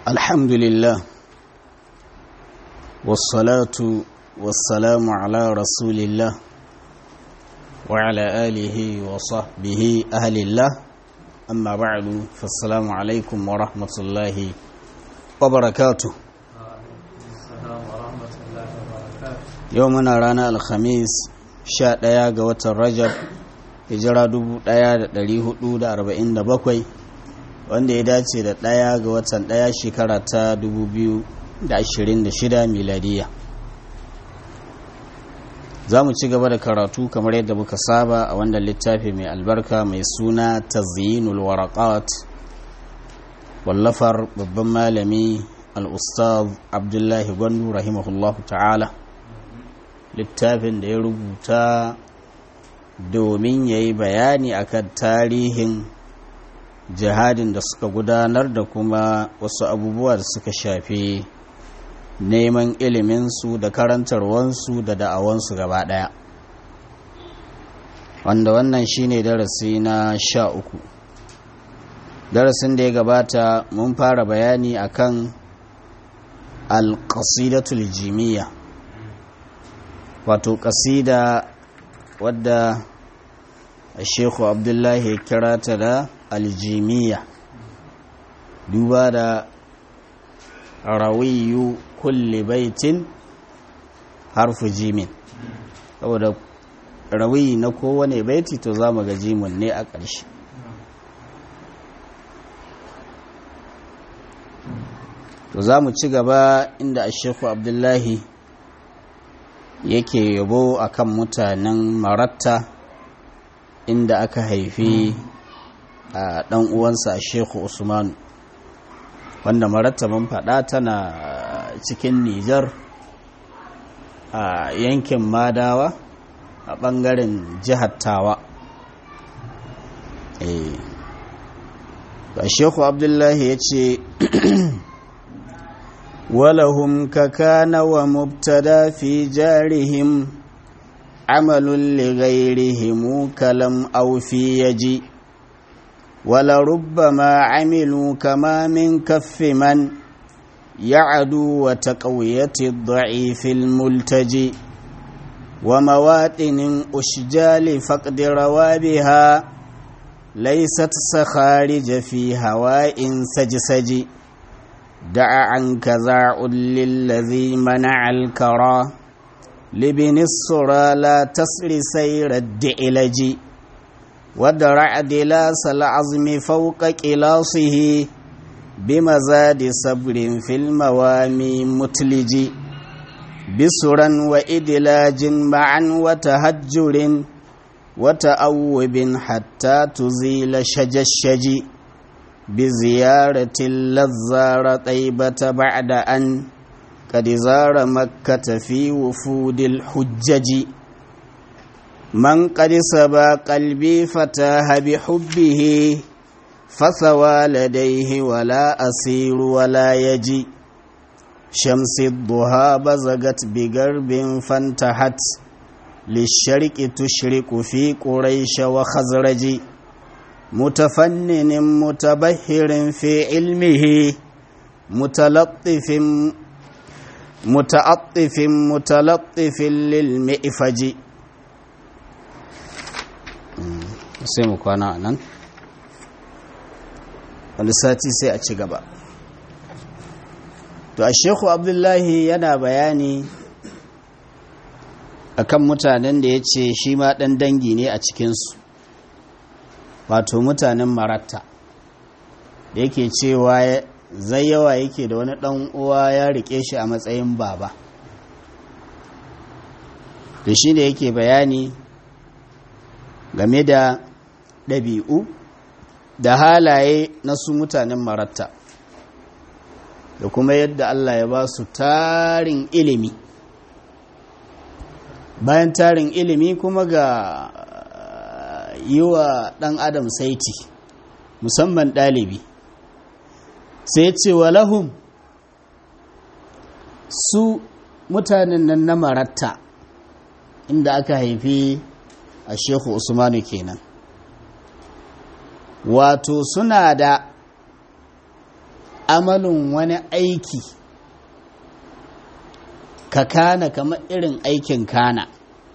الحمد لله والصلاة والسلام على رسول الله وعلى آله وصحبه أهل الله أما بعد فالسلام عليكم ورحمة الله وبركاته يومنا رانا الخميس شاء دياغ وترجب hijira 1447 wanda ya dace da ɗaya ga watan ɗaya shekara ta 2026 miladiya za mu ci gaba da karatu kamar yadda muka saba a wannan littafi mai albarka mai suna tazyinul waraqat wallafar babban malami al-ustaz abdullahi gwandu rahimahullahu ta'ala littafin da ya rubuta domin ya yi bayani akan tarihin jihadin da suka gudanar da kuma wasu abubuwa da suka shafi neman iliminsu da karantarwansu da da'awansu gaba ɗaya wanda wannan shine darasi na sha uku darasin da ya gabata mun fara bayani akan alƙasidatul jimiyya wato ƙasida wadda shekhu abdullahi ya kira ta da aljimiya duba da rawiyu kulli baitin harfu jimin saboda rawiyi na kowane baiti to za mu ga jimin ne a ƙarshe to za mu ci gaba inda a shekhu abdullahi yake yabo akan mutanen maratta inda aka haifi a ɗan uwansa a shehu usmanu wanda maratta mun faɗa tana cikin nijar a yankin madawa a ɓangaren jihar tawa a shehu abdullahi ya ce ولهم ككان ومبتدا في جارهم عمل لغيرهم كلم أو في يجي ولربما عملوا كما من كف من يعدو وتقوية الضعيف الملتجي ومواطن أشجال فقد روابها ليست سخارج في هواء سجسجي دع عنك ذاع للذي منع الكرى لبن الصرى لا تسر سير الدئلج ودرع دلاس العظم فوق كلاصه بمزاد صبر في الموامي متلج بسرا وإدلاج معا وتهجر وتأوب حتى تزيل شج الشجي بزيارة اللزار طيبة بعد أن قد زار مكة في وفود الحجج من قد سبى قلبي فتاه بحبه فثوى لديه ولا أسير ولا يجي شمس الضحى بزغت بقرب فانتحت للشرق تشرق في قريش وخزرج متفنن متبهر في علمه متلطف متعطف متلطف للمئفج sai mu kwana a nan wani sati sai a ci gaba to a sheku abdullahi yana bayani akan mutanen da ya ce shi ma ɗan dangi ne a cikinsu wato mutanen maratta da yake cewa zai yawa yake da wani ɗan uwa ya rike shi a matsayin baba da shi da yake bayani game da ɗabi'u da halaye na su mutanen maratta da kuma yadda Allah ya ba su tarin ilimi bayan tarin ilimi kuma ga yi wa ɗan adam saiti musamman ɗalibi sai ce wa lahum su mutanen nan na maratta inda aka haifi a shehu usmanu kenan wato suna da amalin wani aiki ka kana kamar irin aikin kana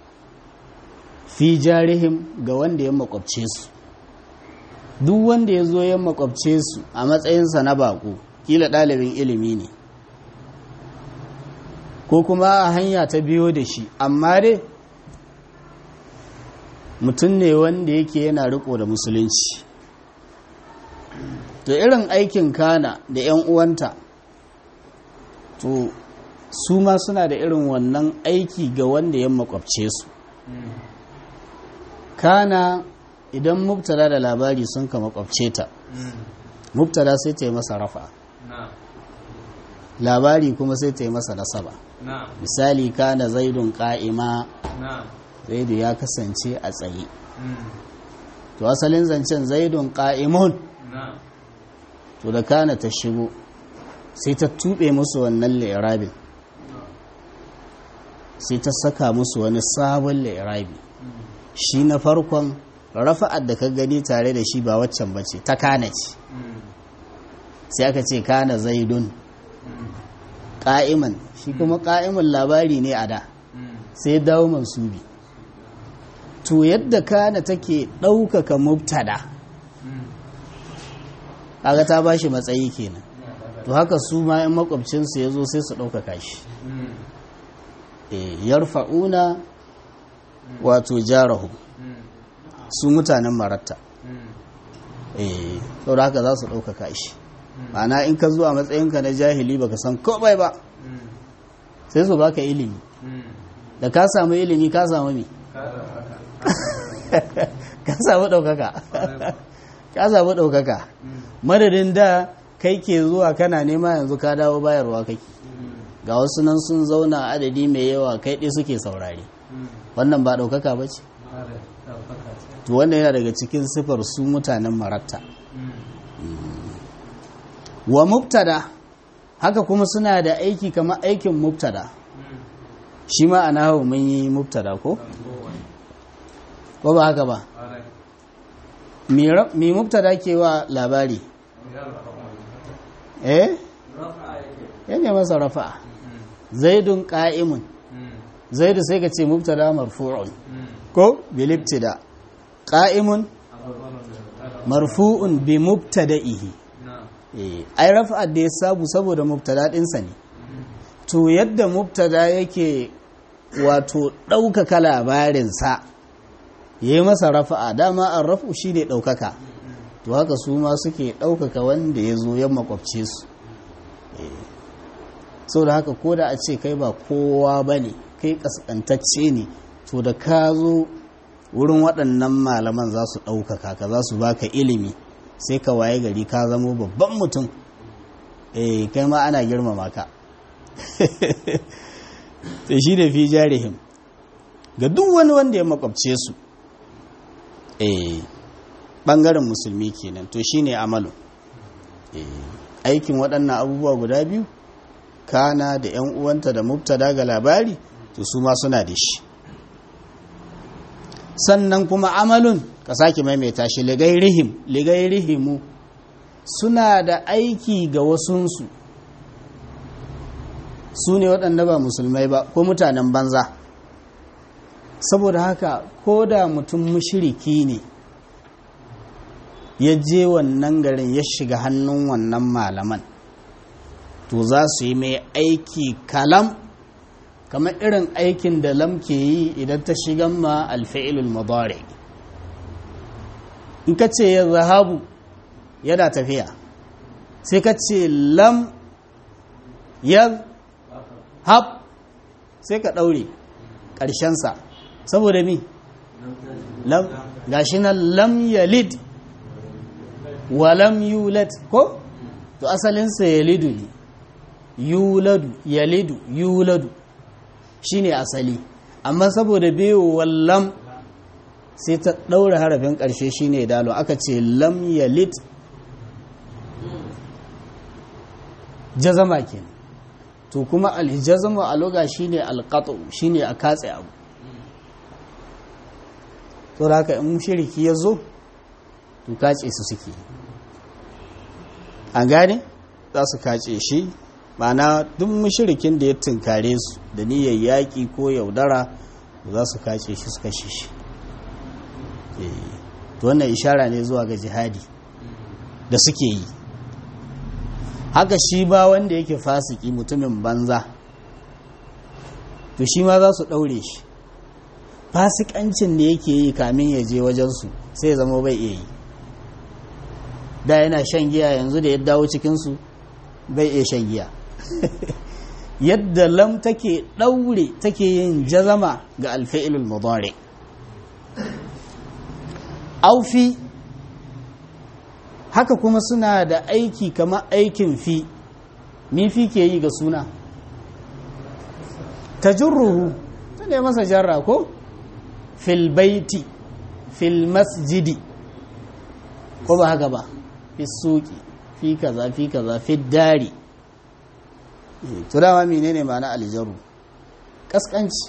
fi jarihim ga wanda ya makwabce su duk wanda ya zo ya makwabce su a matsayinsa na bako kila ɗalibin ilimi ne ko kuma a hanya ta biyo da shi amma dai mutum ne wanda yake yana riko da musulunci to irin aikin kana da 'yan uwanta to su ma suna da irin wannan aiki ga wanda ya makwabce su kana idan mubtada da labari sun ka makwabce ta mubtada sai ta yi masa rafa labari kuma sai ta yi masa nasaba misali kana zaidun ka'ima zaidu ya kasance a tsaye to asalin zancen zaidun ka'imun to da kana ta shigo sai ta tube musu wannan lairabin sai ta saka musu wani sabon lairabi shi na farkon rafa'ar da ka gani tare da shi ba waccan bace ta kana ce sai aka ce kana zaidun ƙa'iman shi kuma ƙa'iman labari ne a da sai dawo mansubi to yadda kana take ɗaukaka mubtada kaga ta bashi matsayi kenan to haka su ma in makwabcinsu ya zo sai su ɗaukaka shi yarfa'una wato jarahu su mutanen maratta eh saboda haka za su ɗaukaka shi ma'ana in ka zuwa matsayinka na jahili baka san komai ba sai su baka ilimi da ka samu ilimi ka samu me ka samu ɗaukaka ka samu ɗaukaka madadin da kai ke zuwa kana nema yanzu ka dawo bayarwa kake ga wasu nan sun zauna adadi mai yawa kai ɗi suke saurari wannan ba ɗaukaka ba ce to wannan yana daga cikin sifar su mutanen maratta wa mubtada haka kuma suna da aiki kamar aikin mubtada shi ma a nahu mun yi mubtada ko? ko ba haka ba mi mubtada ke wa labari eh ya ne masa rafa'a zaidun ka'imun zaidu sai ka ce mubtada marfu'un ko bilibtida qa'imun marfu'un bi mubtada'ihi ai rafa'ar da ya sabu saboda mubtada ɗinsa ne to yadda mubtada yake wato ɗaukaka labarinsa ya yi masa rafa'a dama an rafu shi ne ɗaukaka to haka su ma suke ɗaukaka wanda ya zo yan makwabce su so da haka ko da a ce kai ba kowa ba ne kai ƙasƙantacce ne to da ka zo wurin waɗannan malaman za su ɗaukaka ka za su baka ilimi sai ka waye gari ka zamo babban mutum eh kai ma ana girmama ka sai shi da fi jarihim ga duk wani wanda ya makwabce su eh bangaren musulmi kenan to shine amalu eh aikin waɗannan abubuwa guda biyu kana da yan uwanta da mubtada ga labari to su ma suna da shi sannan kuma amalun ka sake maimaita shi ligairihim ligairihimu suna da aiki ga wasunsu su ne waɗanda ba musulmai ba ko mutanen banza saboda haka ko da mutum mushiriki ne ya je wannan garin ya shiga hannun wannan malaman to za su yi mai aiki kalam kamar irin aikin da lam ke yi idan ta shigan ma alfa'ilul mudari in ka ce ya zahabu yana tafiya sai ka ce lam ya hab sai ka ɗaure ƙarshensa saboda mi lam gashi nan lam yalid wa lam yulad ko to asalinsa yalidu ne yuladu yalidu yuladu shine asali amma saboda biyu wallam sai ta ɗaura harafin ƙarshe shine dalo aka ce lam yalid jazama kenan to kuma aljazama a loga shine alqatu shine a katse abu to haka in shiriki ya zo to kace su suke an gane za su kace shi ma'ana duk mushrikin da ya tunkare su da niyyar yaƙi ko yaudara za su kace shi su kashe shi to wannan ishara ne zuwa ga jihadi da suke yi haka shi ba wanda yake fasiki mutumin banza to shi ma za su ɗaure shi fasikancin da yake yi kamin ya je wajensu sai ya zama bai iya yi da yana shan giya yanzu da ya dawo cikinsu bai iya shan giya yadda lam take ɗaure take yin jazama ga alfa'ilul mudari aufi haka kuma suna da aiki kamar aikin fi mi fi ke yi ga suna ta jirruhu ta ne masa jarra ko fil baiti fil masjidi ko ba haka ba fi suki fi kaza fi kaza fi dari to dama menene ma'ana aljaru kaskanci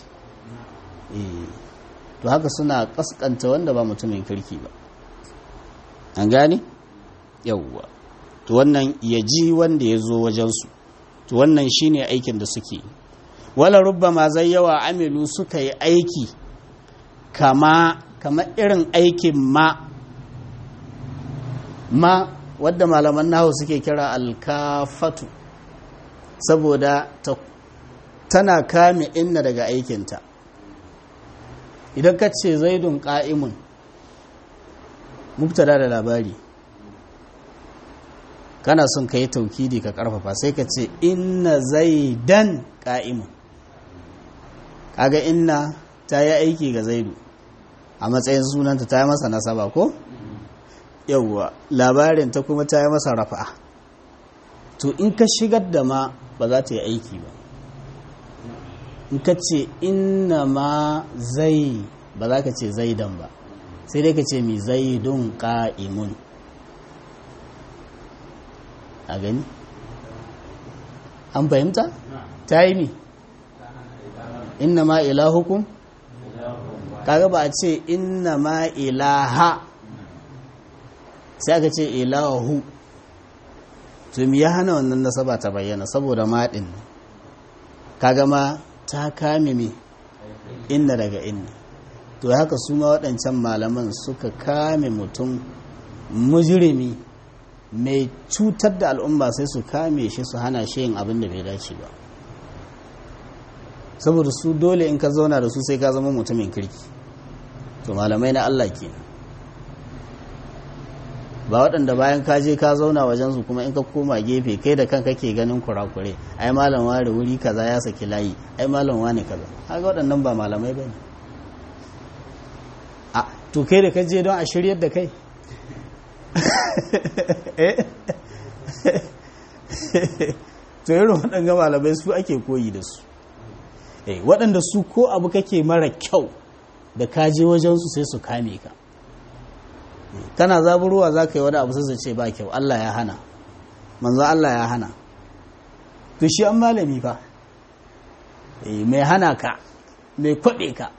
to haka suna kaskanta wanda ba mutumin kirki ba an gane yauwa to wannan ya ji wanda ya zo wajensu to wannan shine aikin da suke wala rubbama zai yawa amilu suka yi aiki kama kama irin aikin ma ma wadda malaman nahu suke kira alkafatu saboda ta, tana kame inna daga aikinta idan ka ce zaidun ƙa'imun mubtada da labari kana son ka yi taukidi ka karfafa sai ka ce inna zaidan ƙa'imun kaga inna ta yi aiki ga zaidu a matsayin sunanta ta yi masa nasaba ko yauwa labarin ta kuma ta yi masa rafa'a to in ka shigar da ma ba za ta yi aiki ba in ka ce inna ma zai ba za ka ce zaidan ba sai dai ka ce mi zaidun ƙa'imun a gani an fahimta ta yi mi inna ma ilahukum kaga ba a ce inna ma ilaha sai aka ce ilahu to mi ya hana wannan nasaba ta bayyana saboda maɗin kaga ma ta kame mi inna daga inna to haka su ma waɗancan malaman suka kame mutum mujirimi mai cutar da al'umma sai su kame shi su hana shi yin abin da bai dace ba saboda su dole in ka zauna da su sai ka zama mutumin kirki to malamai na Allah ke ba waɗanda bayan ka je ka zauna wajen su kuma in ka koma gefe kai da kanka ke ganin kurakure ai malam ware wuri kaza ya saki layi ai malam wane kaza haka waɗannan ba malamai ba ne a to kai da ka je don a shiryar da kai to irin waɗanda malamai su ake koyi da su waɗanda su ko abu kake mara kyau da kaje wajensu sai su kame ka kana zaburuwa za ka yi wani abu sai su ce ba kyau Allah ya hana manzo Allah ya hana to shi an malami fa mai hana ka mai kwaɓe ka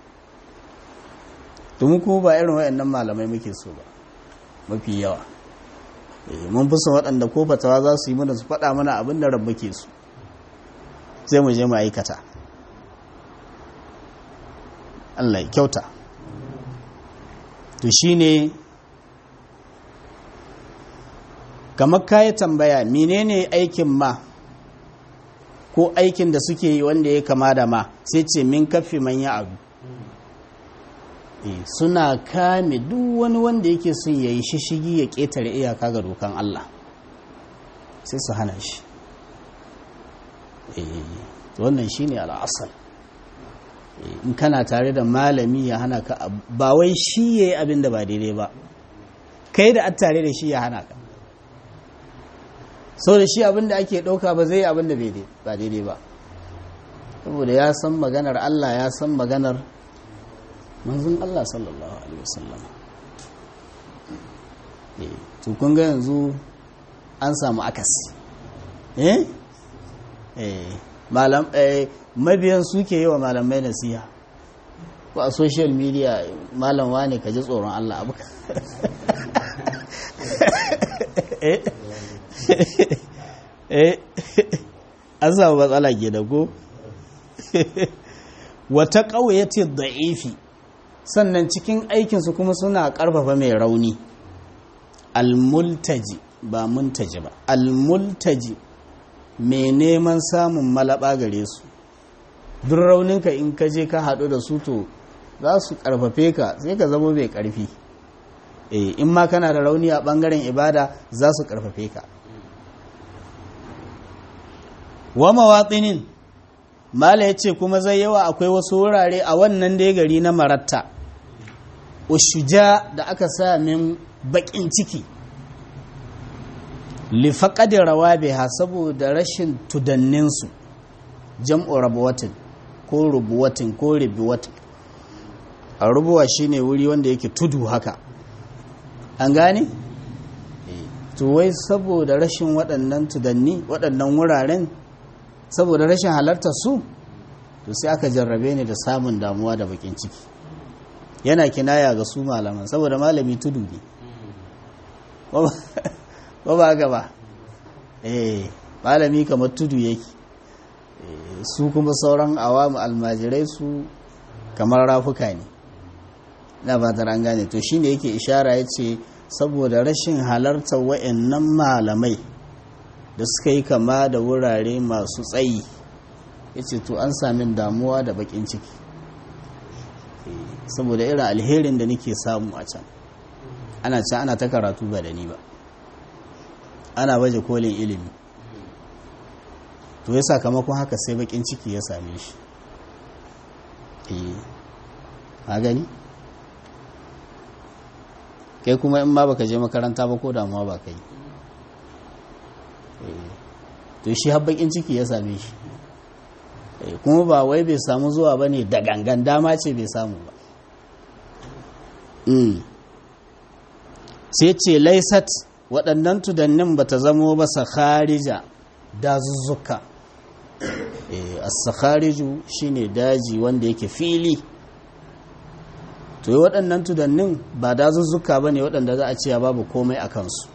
domin kuma ba irin waɗannan malamai muke so ba mafi yawa mun fi son waɗanda ko fatawa za su yi mana su faɗa mana abin da rabba ke su sai mu je mu aikata Allah ya kyauta to shine kamar kayi tambaya menene aikin ma ko aikin da suke yi wanda ya kama da ma sai ce min kafi manya abu suna kame duk wani wanda yake son ya yi shishigi ya ƙetare iyaka ga dokan Allah sai su hana shi wannan shi ne al'asal in kana tare da malami ya hana ka ba wai shi ya yi abin da ba daidai ba kai da an tare da shi ya hana ka sau da shi abin da ake ɗauka ba zai yi abin da ba daidai ba saboda ya san maganar Allah ya san maganar manzon Allah sallallahu alaihi wasallam to kun ga yanzu an samu akasi eh eh malam eh mabiyan suke yi wa malamai nasiha ko a social media malam wane ka ji tsoron Allah abu eh an samu matsala ke da ko wata ƙauyace da'ifi sannan cikin aikinsu kuma suna ƙarfafa mai rauni almultaji ba muntaji ba almultaji mai neman samun malaba gare su duk rauninka in ka je ka haɗu da su to za su ƙarfafe ka sai ka zama mai ƙarfi in ma kana da rauni a ɓangaren ibada za su ƙarfafe ka wa mawatsinin mala ya ce kuma zai yawa akwai wasu wurare a wannan dai gari na maratta ushuja da aka sa min baƙin ciki lifaƙadin rawa ha saboda rashin tudanninsu jam'u rabuwatin ko rubuwatin ko ribuwatin a rubuwa shine wuri wanda yake tudu haka an gane? to wai saboda rashin waɗannan tudanni waɗannan wuraren saboda rashin halartar su to sai aka jarrabe ni da samun damuwa da bakin ciki yana kinaya ga su malaman saboda malami tudu ne ba ba gaba eh malami kamar tudu yake su kuma sauran awamu almajirai su kamar rafuka ne na fatar an gane to shine yake ishara ya ce saboda rashin halartar wa'annan malamai da suka yi kama da wurare masu tsayi ya ce to an samin damuwa da bakin ciki saboda irin alherin da nake samu a can ana can ana ta karatu ba da ni ba ana baje kolin ilimi to ya sakamakon haka sai bakin ciki ya same shi a gani kai kuma in ma baka je makaranta ba ko damuwa ba kai to shi habbakin ciki ya same shi kuma ba wai bai samu zuwa ba ne da gangan dama ce bai samu ba sai ce laisat waɗannan tudannin ba ta zamo ba sakharija dazuzzuka as-sakhariju shine daji wanda yake fili to yi waɗannan tudannin ba dazuzzuka ba ne waɗanda za a ce babu komai a kansu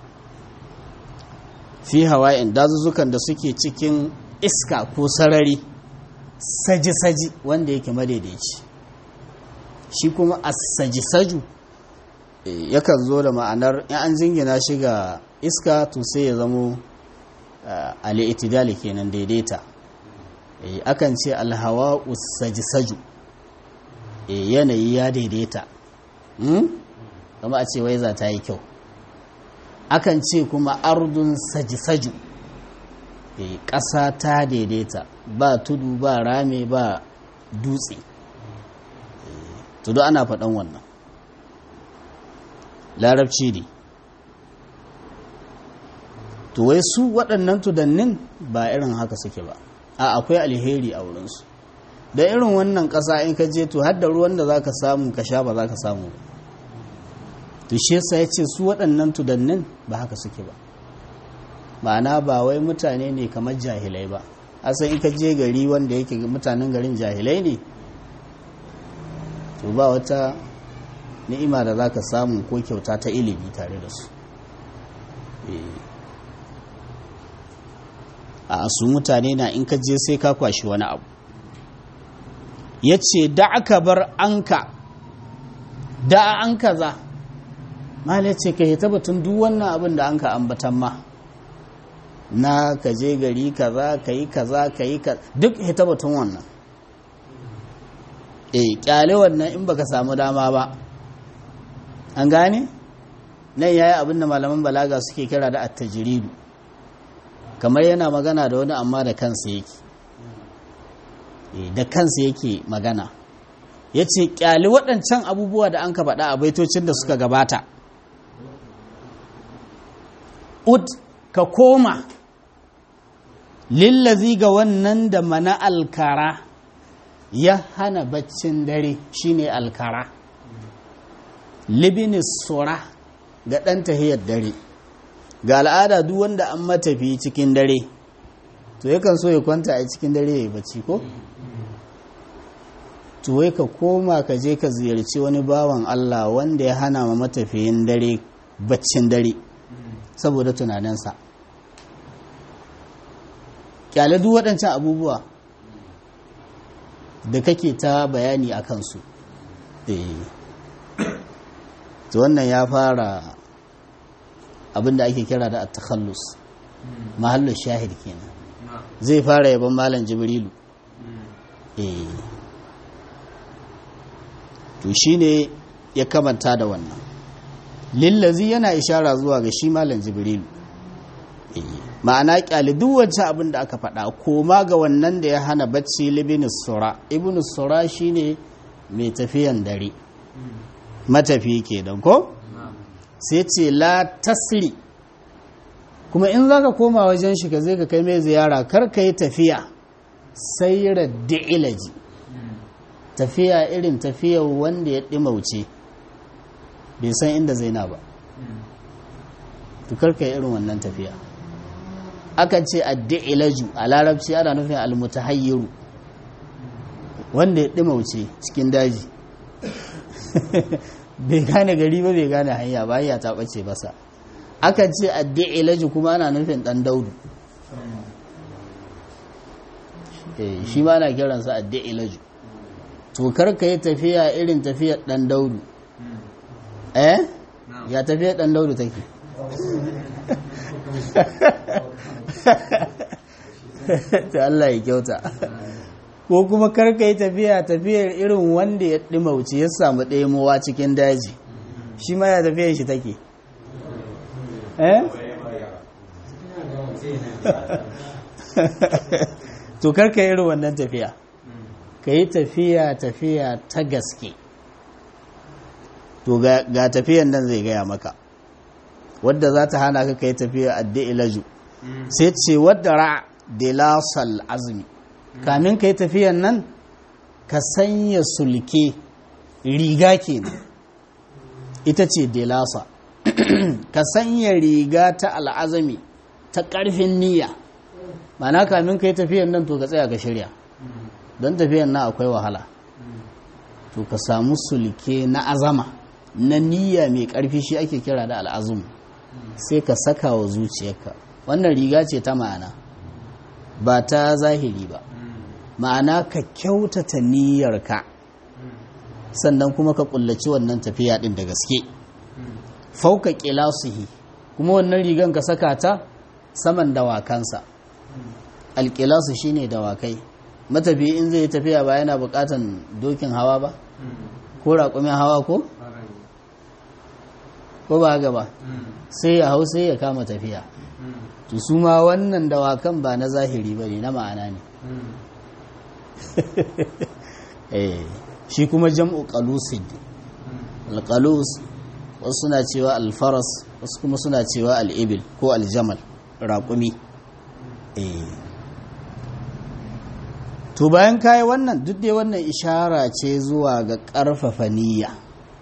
fi hawa'in dazuzzukan da suke cikin iska ko sarari saji-saji wanda yake madaidaici shi kuma a saji-saju yakan zo da ma'anar in an jingina shi ga iska to sai ya zamo al'itidali kenan daidaita akan ce alhawa saji-saju yanayi ya daidaita kama a ce wai za ta yi kyau akan ce kuma ardun saji-saju ƙasa ta daidaita ba tudu ba rame ba dutse tudu ana faɗan wannan larabci ne to wai su waɗannan tudannin ba irin haka suke ba a akwai alheri a wurinsu da irin wannan ƙasa in ka je to har da ruwan da za ka samu ka sha ba za ka samu ba to shi yasa ya ce su waɗannan tudannin ba haka suke ba ma'ana ba wai mutane ne kamar jahilai ba asan in ka je gari wanda yake mutanen garin jahilai ne to ba wata ni'ima da za ka samu ko kyauta ta ilimi tare da su a su mutane na in ka je sai ka kwashi wani abu ya ce da aka bar anka da an kaza malai ce ka hita batun duk wannan abin da an ka ambatan ma na ka je gari kaza ka yi kaza ka yi kaza duk hita batun wannan e kyale wannan in baka samu dama ba an gane nan yayi abin da malaman balaga suke kira da attajiridu kamar yana magana da wani amma da kansa yake da kansa yake magana ya ce kyali waɗancan abubuwa da an ka faɗa a baitocin da suka gabata ud ka koma lillazi ga wannan da mana alkara ya hana baccin dare shine alkara libinis sura ga ɗan tahiyar dare ga al'ada duk wanda an matafi cikin dare to yakan so ya kwanta a cikin dare ya yi bacci ko? to wai ka koma ka je ka ziyarci wani bawan Allah wanda ya hana ma matafiyin dare baccin dare saboda tunaninsa kyale duk waɗancan abubuwa da kake ta bayani a kansu to wannan ya fara abinda ake kira da at-takhallus mahallin shahid kenan zai fara yaban malam jibrilu eh to shine ya kamanta da wannan lillazi yana ishara zuwa ga shi malam jibrilu ma'ana kyali duk wancan abin da aka faɗa koma ga wannan da ya hana bacci libin sura ibn sura shine mai tafiyan dare matafi ke don ko sai ce la tasri kuma in za ka koma wajen shi ka zai ka kai mai ziyara kar ka yi tafiya sai raddi ilaji tafiya irin tafiyar wanda ya ɗimauce bai san inda zai na ba tukar ka yi irin wannan tafiya akan ce addi'ilaju a larabci ana nufin almutahayyiru wanda ya ɗimauce cikin daji bai gane gari ba bai gane hanya ba ya ta ɓace basa akan ce addi'ilaju kuma ana nufin ɗan daudu shi ma na kiransa addi'ilaju to karka yi tafiya irin tafiyar ɗan daudu eh ya tafiyar ɗan daudu take ta Allah ya kyauta ko kuma karka yi tafiya tafiyar irin wanda ya ɗimauci ya samu ɗemowa cikin daji shi ma ya tafiyar shi take eh to karka yi irin wannan tafiya ka yi tafiya tafiya ta gaske to ga tafiyan nan zai gaya maka wadda za ta hana ka yi tafiya addi ilaju sai ce wadda ra delasal azumi kamin ka yi tafiyan nan ka sanya sulke riga ke ita ce delasa ka sanya riga ta al'azami ta ƙarfin niyya mana kamin ka yi tafiyan nan to ka tsaya ka shirya don tafiyan nan akwai wahala to ka samu sulke na azama na niyya mai ƙarfi shi ake kira da al'azum sai ka saka wa zuciyarka wannan riga ce ta ma'ana ba ta zahiri ba ma'ana ka kyautata niyyarka sannan kuma ka kullaci wannan tafiya din da gaske fauka qilasihi kuma wannan rigan ka saka ta saman dawakansa alqilasu shine dawakai matafi in zai tafiya ba yana bukatan dokin hawa ba ko raƙumin hawa ko ko ba haka ba sai ya hau sai ya kama tafiya to su ma wannan dawakan ba na zahiri ba ne na ma'ana ne shi kuma jam'u qalusid alqalus wasu suna cewa alfaras wasu kuma suna cewa al'ibil ko aljamal raƙumi to bayan kayi wannan duk dai wannan ishara ce zuwa ga ƙarfafa niyya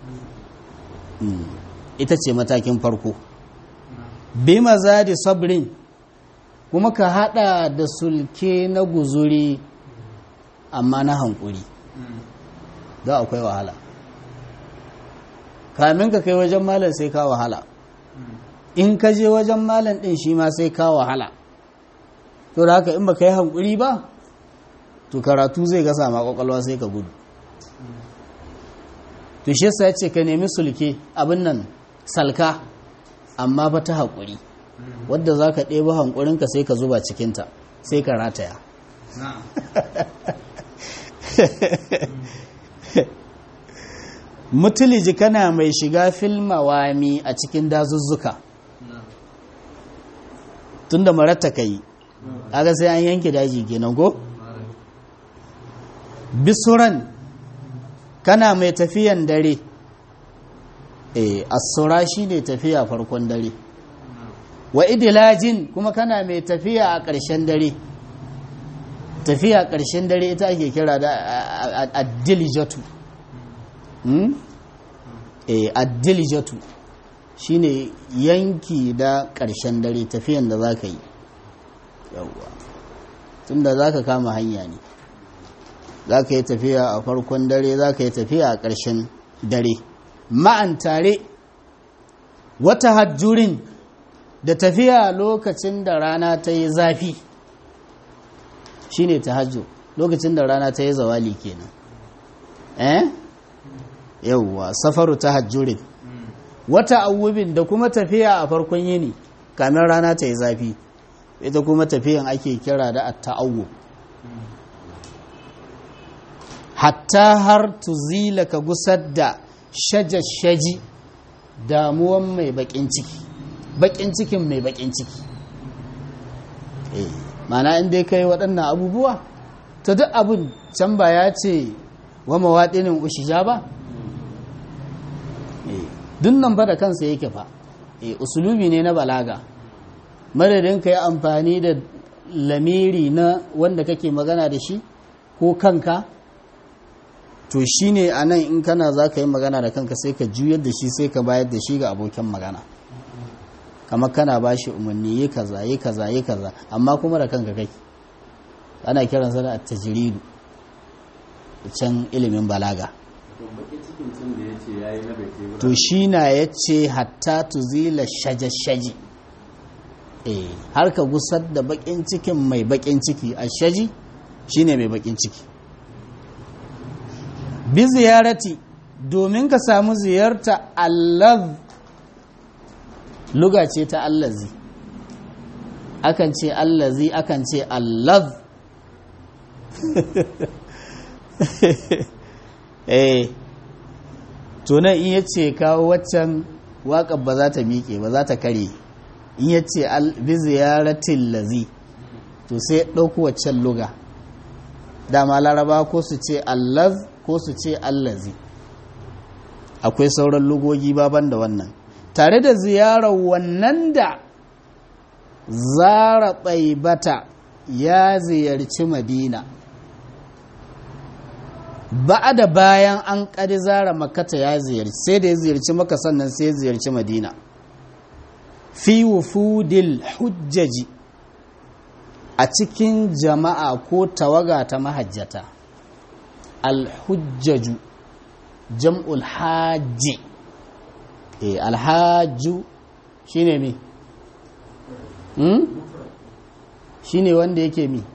ita ce matakin farko bi maza da sabrin kuma ka hada da sulke na guzuri amma na hankuri da akwai wahala kamin ka kai wajen malam sai ka wahala in ka je wajen malam din shi ma sai ka wahala to da haka in ba ka yi hankuri ba to karatu zai gasa ma kwakwalwa sai ka gudu to shi ya ce ka nemi sulke abin nan salka amma ba ta haƙuri wadda za ka ɗeba hankurinka sai ka zuba cikinta sai ka rataya mutuliji kana mai shiga filmawami a cikin dazuzzuka tun da maratta ka yi aga sai an yanke daji kenan ko bisuran kana mai tafiyan dare eh asura shine tafiya farkon dare wa idilajin kuma kana mai tafiya a ƙarshen dare tafiya ƙarshen dare ita ake kira da addilijatu eh addilijatu shine yanki da ƙarshen dare tafiyan da za ka yi yawwa tunda za ka kama hanya ne za ka yi tafiya a farkon dare za ka yi tafiya a ƙarshen dare ma'an tare wata hajjurin da tafiya lokacin da rana ta yi zafi shine tahajjud lokacin da rana ta yi zawali kenan eh yawwa safaru tahajjurin wata awubin da kuma tafiya a farkon yini kamin rana ta yi zafi ita kuma tafiyan ake kira da at-ta'awwub hatta har tuzila ka gusar da shajashaji damuwan mai bakin ciki bakin cikin mai bakin ciki eh mana inda kai waɗannan abubuwa ta duk abin can ba ya ce wa mawaɗinin ushija ba dunnan ba da kansa yake fa e usulubi ne na balaga madadin ka yi amfani da lamiri na wanda kake magana da shi ko kanka to shi ne a nan in kana za ka yi magana da kanka sai ka juyar da shi sai ka bayar da shi ga abokin magana kamar kana ba shi umarni yi kaza yi kaza yi kaza amma kuma da kanka kake ana kiransa da tajiridu can ilimin balaga to shi na ya ce hatta tuzila shaje-shaji har ka gusar da bakin cikin mai bakin ciki a shaji shine mai bakin ciki bi ziyarati domin ka samu ziyarta allaz luga ce ta allazi akan ce allazi akan ce allaz eh tunan in ya ce kawo waccan waƙar ba za ta miƙe ba za ta kare in ya ce bi ziyaratin lazi to sai ɗauku waccan luga dama laraba ko su ce allaz ko su ce allazi akwai sauran lugogi baban da wannan tare da ziyarar wannan da zara bata ya ziyarci madina ba da bayan an ƙari zara makata ya ziyarci sai da ya ziyarci maka sannan sai ya ziyarci madina fi wufudil hujjaji a cikin jama'a ko tawaga ta mahajjata alhujjaju jam'ul hajji e alhajju shine mi hmm? shine wanda yake mi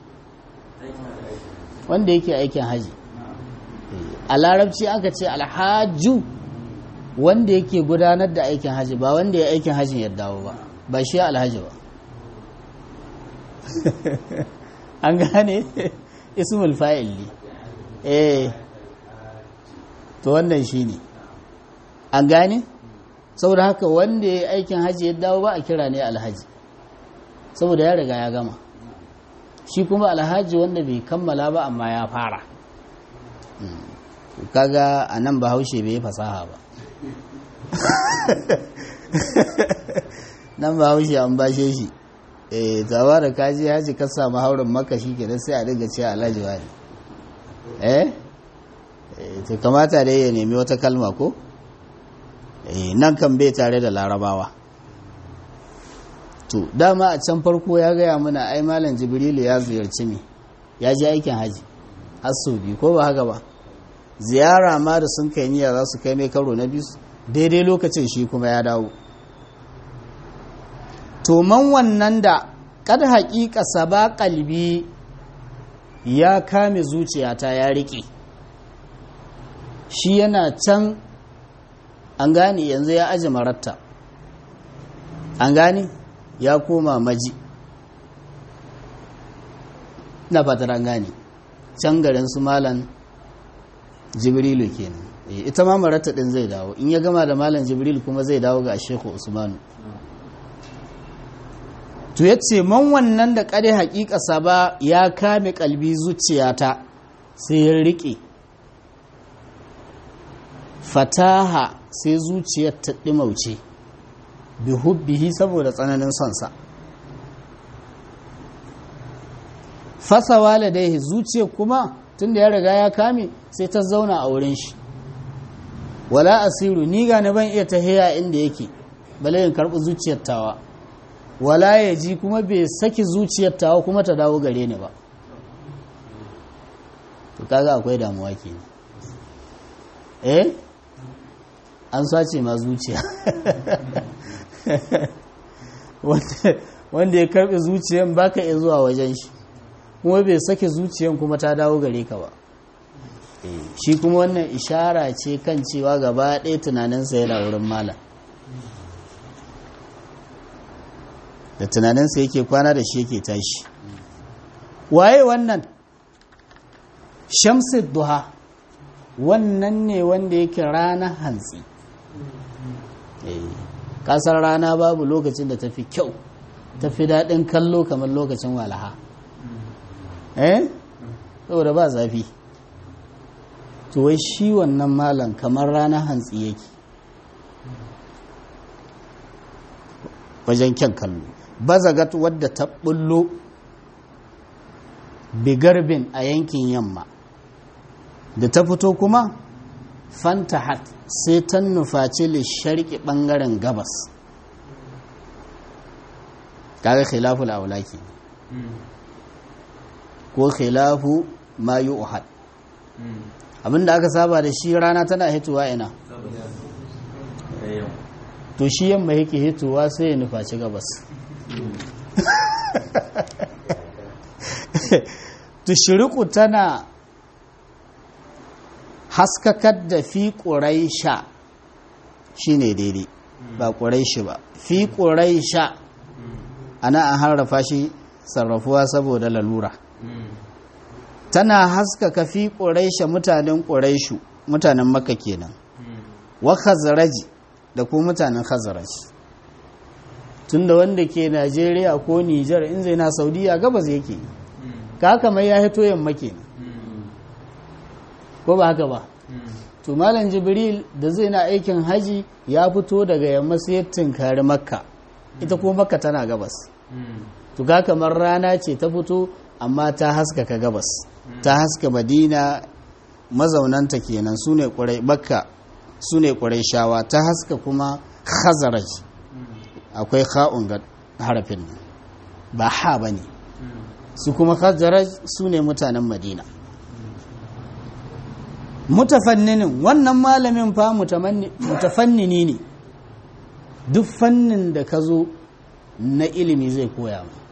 wanda yake aikin haji a larabci aka ce alhaju wanda yake gudanar da aikin haji ba wanda ya aikin hajin ya dawo ba ba shi alhaji ba an gane ismul fa'il ne eh to wannan shi ne an gane saboda haka wanda ya aikin haji ya dawo ba a kira ne alhaji saboda ya riga ya gama shi kuma alhaji wanda bai kammala ba amma ya fara kaga a nan bahaushe bai fasaha ba nan bahaushe an bashe shi eh tawa da kaji haji ka samu haurin maka shi ke sai a dinga cewa alhaji wani eh to kamata dai ya nemi wata kalma ko eh nan kan bai tare da larabawa to dama a can farko ya gaya mana ai malam jibrilu ya ziyarci me ya je aikin haji har sau biyu ko ba haka ba ziyara ma da sun kai niyya za su kai mai karo na biyu daidai lokacin shi kuma ya dawo to man wannan da kad haƙiƙa saba kalbi ya kame zuciyata ya riƙe shi yana can an gane yanzu ya aji maratta an gane ya koma maji na fatar an gane can garin su malan jibrilu kenan ita ma maratta din zai dawo in ya gama da malan jibril kuma zai dawo ga shehu usmanu to ya ce man wannan da kare hakikasa ba ya kame kalbi zuciyata sai ya riƙe fataha sai zuciyar ta ɗimauce bi hubbihi saboda tsananin sonsa fasa waladaihi zuciyar kuma tun da ya riga ya kame sai ta zauna a wurin shi wala asiru ni ga ban iya tahiya inda yake bale in karɓi zuciyar tawa wala ya ji kuma bai saki zuciyar tawa kuma ta dawo gare ni ba to kaga akwai damuwa ke eh an sace ma zuciya wanda ya karbe zuciyan baka iya zuwa wajen shi kuma bai sake zuciyan kuma ta dawo gare ka ba shi kuma wannan ishara ce kan cewa gaba ɗaya tunaninsa yana wurin malam da tunaninsa yake kwana da shi yake tashi waye wannan shamsid duha wannan ne wanda yake rana hantsi kasar rana babu lokacin da tafi kyau tafi daɗin kallo kamar lokacin walaha eh saboda ba zafi to wai shi wannan malam kamar rana hantsi yake wajen kyan kallo bazagat wadda ta bullo bigarbin a yankin yamma da ta fito kuma fantahat sai ta nufaci lisharki bangaren gabas kaga khilaful aulaki ko khilafu ma yu'had abinda aka saba da shi rana tana hitowa ina to shi yamma yake hitowa sai ya nufaci gabas tushiriku tana haskakar da fi ƙuraisha shi ne daidai ba ƙuraishi ba fi ƙuraisha ana an harrafa shi sarrafuwa saboda lalura tana haskaka fi ƙuraisha mutanen ƙuraishu mutanen maka kenan wa khazaraji da kuma mutanen khazaraji tunda wanda ke najeriya ko nijar in zai na saudiya gabas yake ka haka mai ya hito yamma kenan ko ba haka ba to malam jibril da zai na aikin haji ya fito daga yamma sai ya tunkari makka ita kuma makka tana gabas to ga kamar rana ce ta fito amma ta haskaka gabas ta haska madina mazaunanta kenan su ne ƙurai makka su ne ƙurai shawa ta haska kuma khazaraj akwai kha'un ga harafin nan ba ha ba ne su kuma khazaraj su ne mutanen madina mutafanninin wannan malamin fa mutafannini ne duk fannin da ka zo na ilimi zai koya ma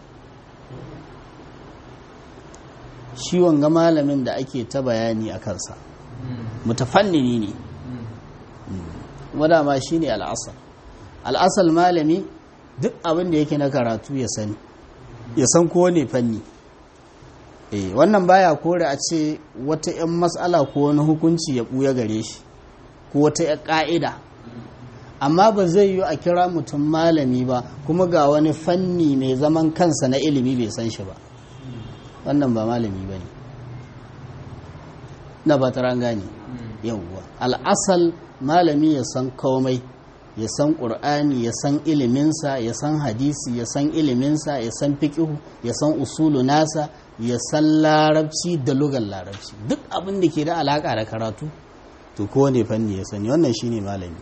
shi wanga malamin da ake ta bayani a kansa mutafannini ne wadda ma shi ne al'asar al'asar malami duk abin da yake na karatu ya sani ya san kowane fanni eh wannan baya kore a ce wata 'yan matsala ko wani hukunci ya ɓuya gare shi ko wata 'yan ƙa'ida amma ba zai yi a kira mutum malami ba kuma ga wani fanni mai zaman kansa na ilimi bai san shi ba wannan ba malami ba ne na ba ta gane yauwa al'asal malami ya san komai ya san ƙur'ani ya san iliminsa ya san hadisi ya san iliminsa ya san fiƙihu ya san usulu nasa ya san larabci da lugar larabci duk abin da ke da alaƙa da karatu to kowane fanni ya sani wannan shine malami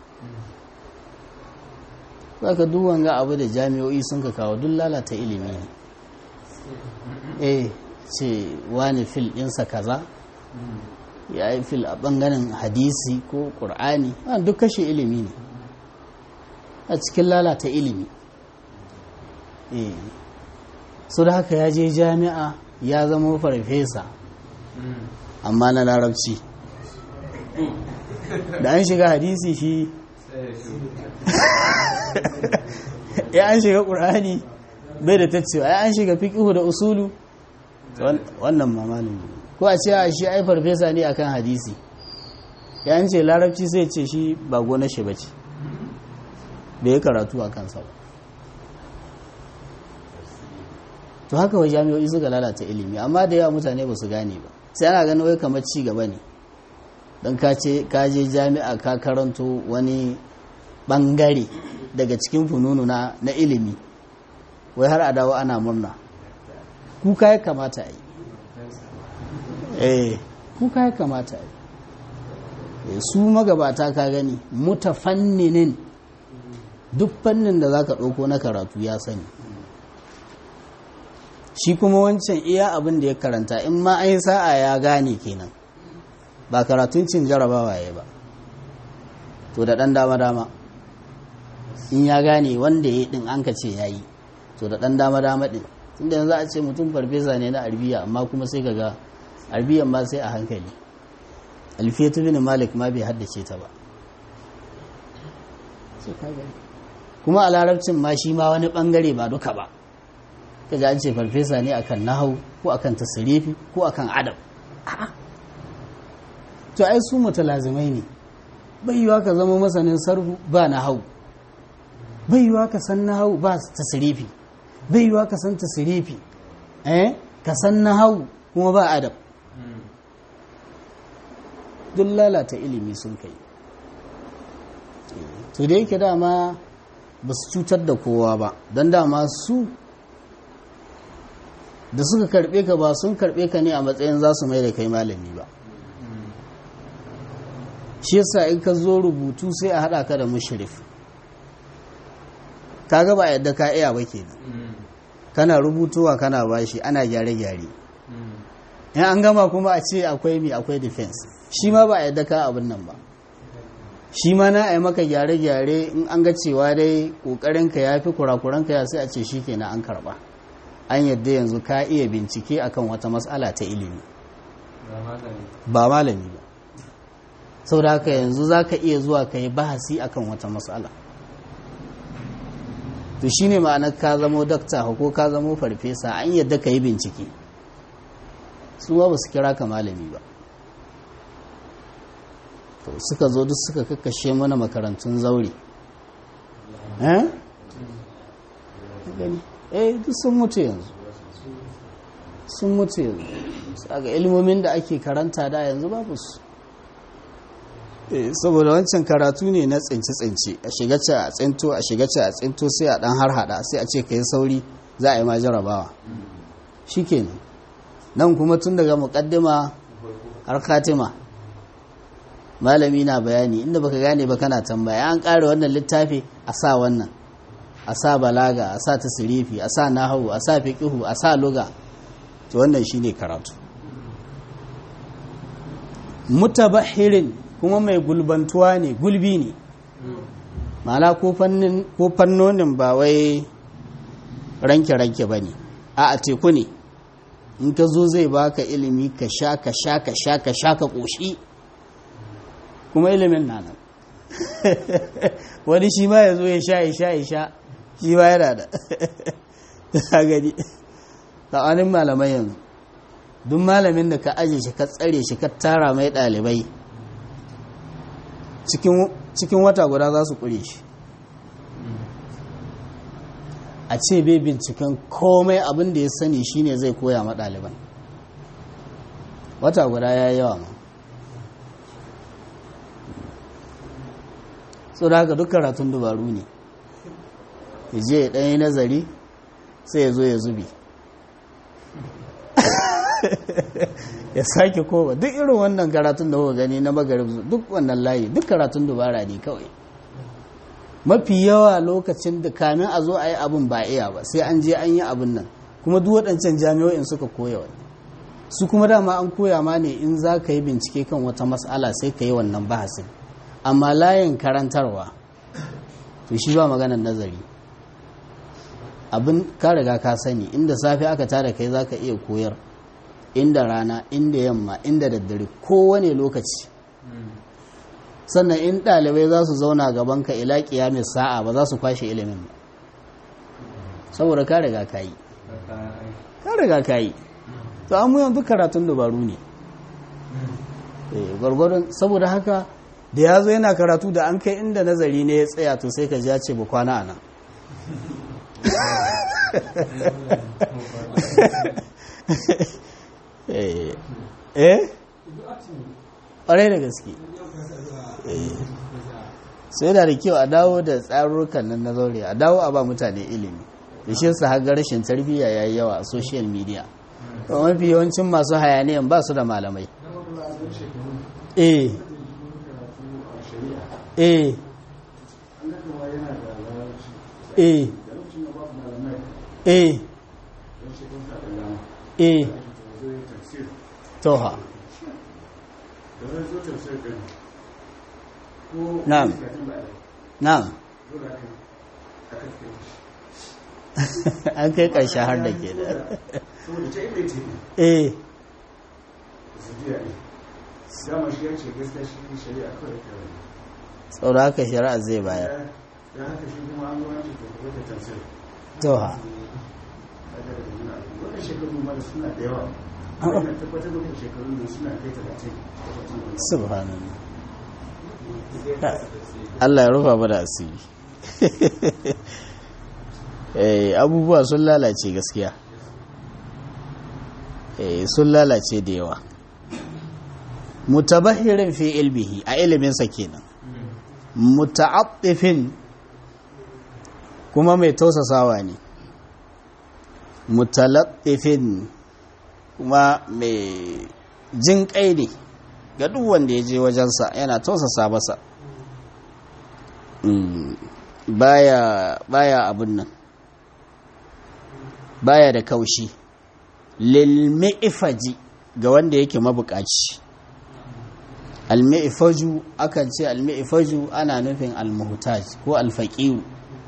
zaka duk wanga abu da jami'o'i sun ka kawo duk lalata ilimi ne eh ce wani fil ɗinsa kaza ya yi fil a ɓangaren hadisi ko ƙur'ani duk kashe ilimi ne a cikin lalata ilimi eh so da haka ya je jami'a ya zama farfesa amma na larabci da an shiga hadisi shi ya an shiga ƙur'ani bai da tacewa ya an shiga fiƙihu da usulu wannan mamalin ko a ce a shi ai farfesa ne akan hadisi ya an ce larabci sai ce shi ba gona shi ba ce bai yi karatu a kansa ba to haka wa jami'o'i suka lalata ilimi amma da yawa mutane ba su gane ba sai ana ganin wai kamar ci gaba ne don ka je jami'a ka karanto wani bangare daga cikin fununu na, na ilimi wai har a dawo ana murna kuka ya kamata a yi eh kuka ya kamata a yi su magabata ka gani mutafanninin duk fannin da za ka ɗauko na karatu ya sani shi kuma wancan iya abin da ya karanta in ma an sa'a ya gane kenan ba karatun cin jarabawa ya ba to da ɗan dama-dama in ya gane wanda ya ɗin an ka ce ya yi to da ɗan dama-dama ɗin tunda yanzu a ce mutum farfesa ne na arbiya amma kuma sai kaga arbiyan ma sai a hankali alfiyatu bin malik ma bai haddace ta ba kuma a larabcin ma shi ma wani bangare ba duka ba kaga an ce farfesa ne akan nahau ko akan tasirifi ko akan adab to ai su mutalazimai ne bai yiwa ka zama masanin sarfu ba nahau bai yiwa ka san nahau ba tasirifi bai yiwa ka san tasirifi eh ka san nahau kuma ba adab duk lalata ilimi sun kai to da yake dama ba su cutar da kowa ba don dama su da suka karbe ka ba sun karbe ka ne a matsayin za su mai da kai malami ba shi yasa in ka zo rubutu sai a haɗa ka da mushrif ka gaba yadda ka iya ba ke kana rubutuwa kana bashi ana gyare-gyare in an gama kuma a ce akwai mi akwai defense shi ma ba a yadda ka abin nan ba shi ma na yi maka gyare-gyare in an ga cewa dai ƙoƙarinka ya fi kurakuranka ya sai a ce shi kenan an karɓa an yadda yanzu ka iya bincike akan wata matsala ta ilimi ba malami ba sau da haka yanzu za ka iya zuwa ka yi bahasi akan wata matsala to shi ne ma'anar ka zamo dakta ko ka zamo farfesa an yadda ka yi bincike su ba su kira ka malami ba to suka zo duk suka kakkashe mana makarantun zaure eh duk sun mutu yanzu sun mutu yanzu ga ilmomin da ake karanta da yanzu babu su saboda wancan karatu ne na tsince-tsince a shiga ce a tsinto a shiga ce a tsinto sai a dan har hada sai a ce ka yi sauri za a yi ma jarabawa shi kenan nan kuma tun daga mukaddima har katima malami na bayani inda baka gane ba kana tambaya an ƙara wannan littafi a sa wannan a sa balaga a sa tasirifi a sa nahawu a sa fiqihu a sa luga to wannan shine karatu mutabahirin kuma mai gulbantuwa ne gulbi ne ma'ana ko fannonin ba wai ranke-ranke ba ne a a teku ne in ka zo zai baka ilimi ka sha ka sha ka sha ka sha ka ƙoshi kuma ilimin na nan wani shi ma ya zo ya sha ya sha ya sha shi ma yana da ta gani tsakanin malamai yanzu duk malamin da ka aje shi ka tsare shi ka tara mai ɗalibai cikin wata guda za su ƙure shi a ce bai binciken komai abin da ya sani shine zai koya ma ɗaliban wata guda ya yi yawa ma so da haka duk karatun dubaru ne ya je ya ɗanyi nazari sai ya zo ya zubi ya sake kowa duk irin wannan karatun da kuka gani na magarib duk wannan layi duk karatun dubara ne kawai mafi yawa lokacin da kamin a zo a yi abin ba iya ba sai an je an yi abin nan kuma duk waɗancan jami'o'in suka koya wani su kuma dama an koya ma ne in za ka yi bincike kan wata matsala sai ka yi wannan bahasin amma layin karantarwa to shi ba maganar nazari abin ka riga ka sani inda safe aka tada kai za ka iya koyar inda rana inda yamma inda daddare kowane lokaci sannan in ɗalibai za su zauna gaban ka ila mai sa'a ba za su kwashe ilimin ba saboda ka riga ka yi ka riga ka yi to an muyan duk karatun dabaru ne gwargwadon saboda haka da ya zo yana karatu da an kai inda nazari ne ya tsaya to sai ka ji ya ce ba kwana a nan eh ƙwarai da gaske sai da da kyau a dawo da tsarurrukan nan na zaure a dawo a ba mutane ilimi da shi su haga rashin tarbiyya ya yi yawa a social media mafi yawancin masu hayaniyan ba su da malamai eh eh eh eh eh toha na'am na'am an kai ƙarshe har da ke da saboda ta inda ce eh su jiya ne dama shi ya ce gaskiya shi shari'a kawai ta wani tsaura haka shari'a zai bayar da haka shi kuma an zuwa ce ta ta tansir to ha daga da nuna wannan shekaru ma da suna da yawa wannan tabbatar da shekaru da suna kai talatin subhanallah Allah ya rufa mana asiri eh abubuwa sun lalace gaskiya eh sun lalace da yawa mutabahirin fi ilmihi a iliminsa kenan muta'attifin kuma mai tausasawa ne mutalaffifin kuma mai jin kai ne ga duk wanda ya je wajensa yana tausasa masa baya baya abun nan baya da kaushi lilmi'ifaji ga wanda yake mabukaci almi'ifaju akan ce almi'ifaju ana nufin almuhtaj ko alfaqiru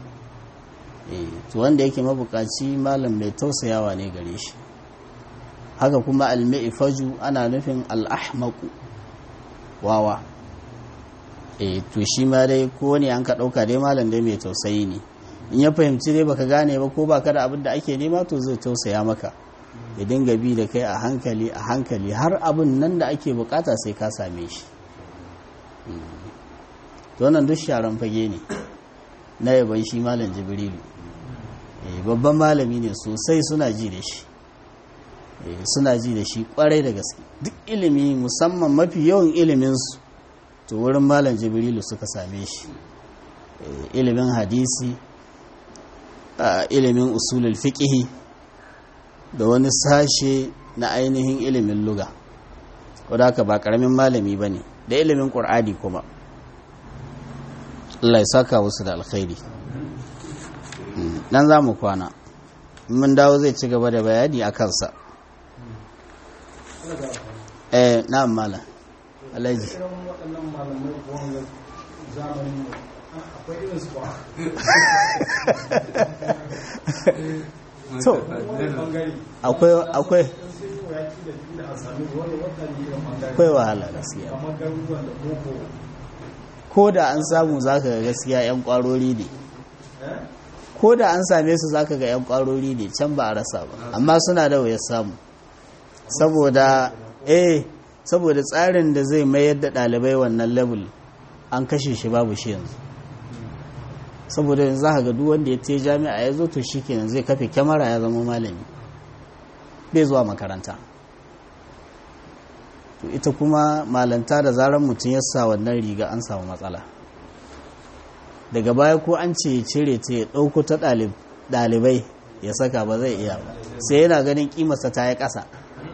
to wanda yake mabukaci malam mai tausayawa ne gare shi haka kuma almi'ifaju ana nufin al'ahmaku wawa e to shi ma dai ko ne an ka ɗauka dai malam dai mai tausayi ne in ya fahimci dai baka gane ba ko baka da abin da ake nema to zai tausaya maka ya dinga bi da kai a hankali a hankali har abin nan da ake bukata sai ka same shi to wannan duk sharan fage ne na yaban shi malam jibrilu babban malami ne sosai suna ji da shi suna ji da shi kwarai da gaske duk ilimi musamman mafi yawan iliminsu to wurin malam jibrilu suka same shi ilimin hadisi ilimin usulul fiqhi da wani sashe na ainihin ilimin luga wadda haka ba karamin malami ba ne da ilimin ƙur'ani kuma Allah ya saka wasu da alkhairi nan za mu kwana mun dawo zai ci gaba da bayani a kansa eh na mala alaji waɗannan malamai ko zamanin akwai irin su ba to akwai akwai akwai wahala gaskiya ko da an samu zaka ga gaskiya yan kwarori ne ko da an same su zaka ga yan kwarori ne can ba a rasa ba amma suna da wayar samu saboda eh saboda tsarin da zai mayar da ɗalibai wannan level an kashe shi babu shi yanzu saboda yanzu za ga duk wanda ya te jami'a ya zo to shi kenan zai kafe kyamara ya zama malami bai zuwa makaranta to ita kuma malanta da zarar mutum ya sa wannan riga an samu matsala daga baya ko an ce cire ta ya ɗauko ta ɗalibai ya saka ba zai iya ba sai yana ganin kimarsa ta yi ƙasa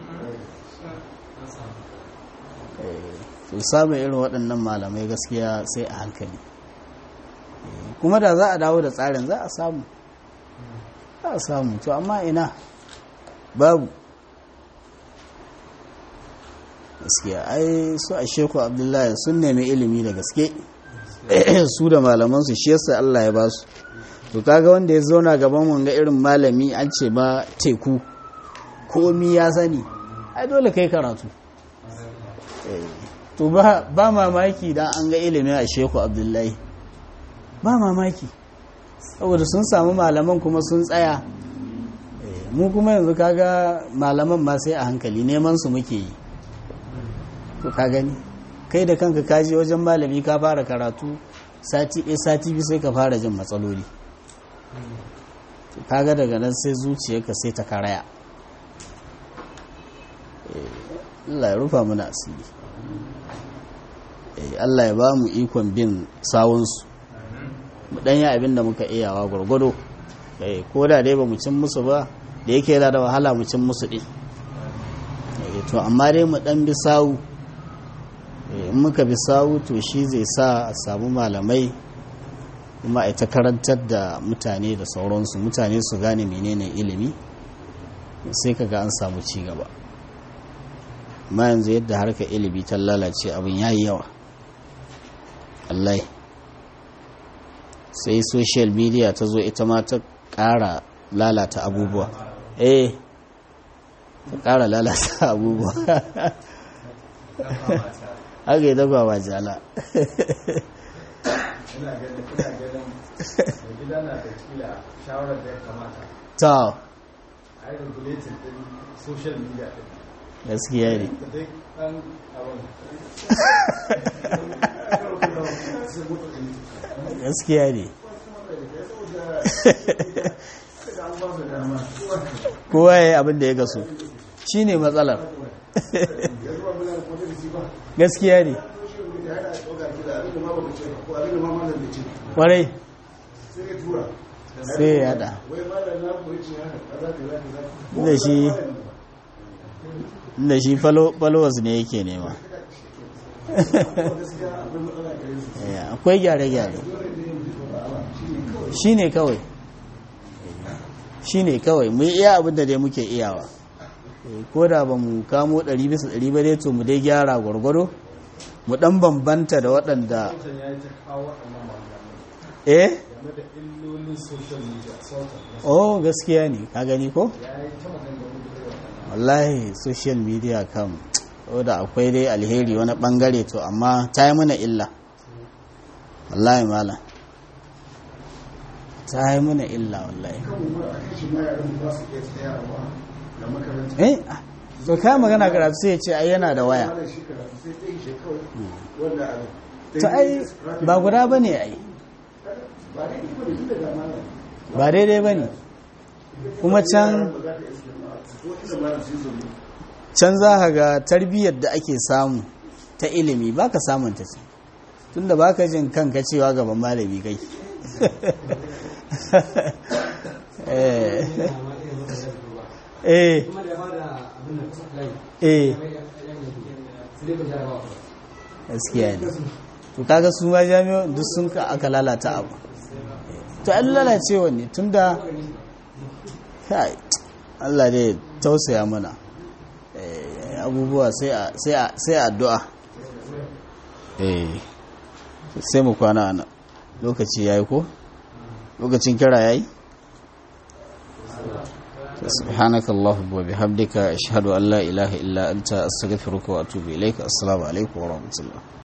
to samun irin waɗannan malamai gaskiya sai a hankali kuma da za a dawo da tsarin za a samu za a samu to amma ina babu gaskiya ai su a sheku abdullahi sun nemi ilimi da gaske su da malamansu shi yasa Allah ya ba su to kaga wanda ya zauna gaban mun ga irin malami an ce ba teku komi ya sani ai dole kai karatu to ba mamaki dan an ga ilimin a sheku abdullahi ba mamaki saboda sun samu malaman kuma sun tsaya mu kuma yanzu kaga malaman ma sai a hankali neman su muke yi to ka gani kai da kanka kaji wajen malami ka fara karatu sati ɗaya sati biyu sai ka fara jin matsaloli kaga daga nan sai zuciyarka sai ta karaya Allah ya rufa mana asiri Allah ya ba mu ikon bin sawunsu mu ɗanya abin da muka iyawa gwargwado ko da dai ba mu cin musu ba da yake yana da wahala mu cin musu ɗin to amma dai mu ɗan bi sawu in muka bi sawu to shi zai sa a samu malamai kuma a ta karantar da mutane da sauransu mutane su gane menene ilimi sai kaga an samu ci gaba amma yanzu yadda harka ilimi ta lalace abin ya yi yawa allai sai social media ta zo ita ma ta ƙara lalata abubuwa eh ta ƙara lalata abubuwa haka yi daga ba jala ina ganin ina ganin da gida na da kila shawarar da ya kamata ta a yi regulating din social media din gaskiya ne da dai dan abin gaskiya ne kowa ya yi abin da ya gaso shi ne matsalar gaskiya ne kwarai sai ya yada da shi da shi followers ne yake nema Ya, akwai gyare-gyare shi ne kawai shi ne kawai mu iya abin da dai muke iyawa Eh, ko da ba mu kamo 100 bisa 100 ba dai to mu dai gyara gwargwado mu dan bambanta da waɗanda Sultan ya yi ta kawo waɗannan maganganun eh game da illolin social media sultan oh gaskiya ne ka gani ko ya yi ta maganganu da yawa wallahi social media kam da akwai dai alheri wani bangare to amma ta yi mana illa wallahi malam ta yi mana illa wallahi kan mu a kan shi ma yaran ba su iya tsayawa da makaranta eh so kai magana karatu sai ya ce ai yana da waya Malam shi karatu sai ta yi shi kawai wanda a to ai ba guda bane ai ba dai iko da tun daga malam ba daidai bane kuma can ba za ta iske ma ko inda malam su yi zuri can za ka ga tarbiyyar da ake samu ta ilimi baka samun ta ce tunda baka jin kanka cewa gaban malami kai eh eh eh gaskiya ne to kaga su ma jami'o duk sun ka aka lalata abu to an lalacewa ne tunda kai Allah dai tausaya mana Eh, abubuwa sai a sai a sai a addu'a eh sai mu kwana ana lokaci yayi ko lokacin kira yayi سبحانك اللهم وبحمدك أشهد أن لا إله إلا أنت أستغفرك وأتوب إليك السلام عليكم ورحمة الله